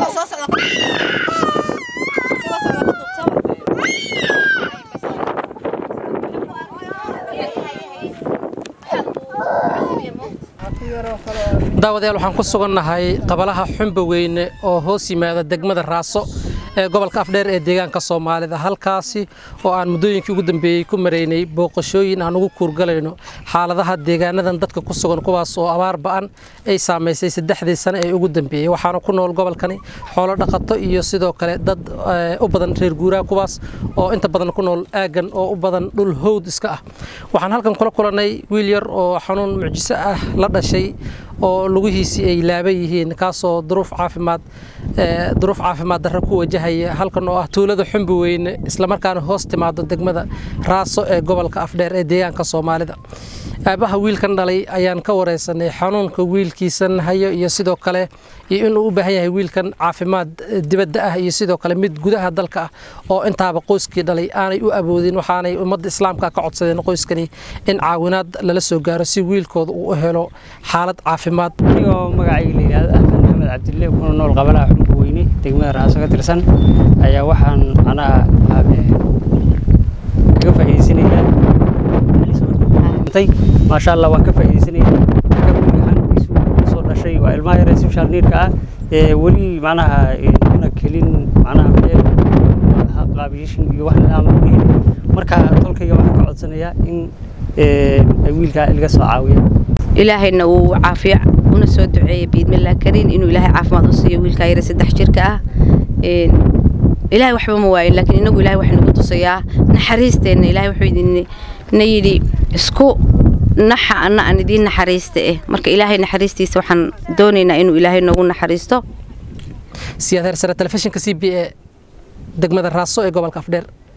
daawadayaal waxaan ku sugannahay qabalaha xumba weyne oo hoos yimaada degmada raaso ee gobolka afdheer ee deegaanka soomaalida halkaasi oo aan muddooyinkii ugu dambeeyey ku maraynay booqashooyin aan ugu kuurgalayno xaaladaha deegaanadan dadka ku sugan kuwaas oo abaar ba'an ay saamaysay saddexdii sane ee ugu dambeeyey waxaana ku nool gobolkani xoolo dhaqato iyo sidoo kale dad u badan reer guuraa kuwaas oo inta badan ku nool aaggan oo u badan dhul howd iska ah waxaan halkan kula kulannay wiil yar oo xanuun mucjiso ah la dhashay oo lugihiisii ay laaban yihiin kaasoo duruuf caafimaad duruuf caafimaad darro ku wajahaya halkan oo ah tuulada xumbi weyne islamarkaana hoos timaado degmada raaso ee gobolka afdheer ee deegaanka soomaalida aabaha wiilkan dhalay ayaan ka wareysanay xanuunka wiilkiisan hayo iyo sidoo kale iyo inuu u baahan yahay wiilkan caafimaad dibadda ah iyo sidoo kale mid gudaha dalka ah oo intaaba qoyskii dhalay aanay u awoodin waxaanay ummadda islaamka ka codsadeen qoyskani in caawinaad lala soo gaaro si wiilkooda uu u helo xaalad caafimaad anigoo magacayga la yidhaahdo axmed maxamed cabdille kuna nool qabalaha xumba weyne degmada raaso ka tirsan ayaa waxaan macnaha kaga faa'iidaysanayaa maasha allah waan ka faa'iidaysanayaa ka wiilka xanuunkiisu soo dhashay waa ilmaha yare social needka ah ee weli macnaha una kelin macnaha meel qaabiyashin iyo wax nidaam u dhihin marka tolkayga waxaan ka codsanayaa in wiilkaa ilaga soo caawiya ilaahayna uu caafiya una soo duceeya biidmillah kariin inuu ilaahay caafimaad u siiyo wiilkaa yare saddex jirka ah ilaahay waxba ma waayin laakiin inagu ilahay wax nagu tusayaa naxariisteenna ilahay wuxuu idinna yidhi isku naxa anna aan idiin naxariista eh marka ilaahay naxariistiisa waxaan doonaynaa inuu ilaahay noogu naxariisto siyaad heersare telefishinka c b e degmada raaso ee gobolka afdheer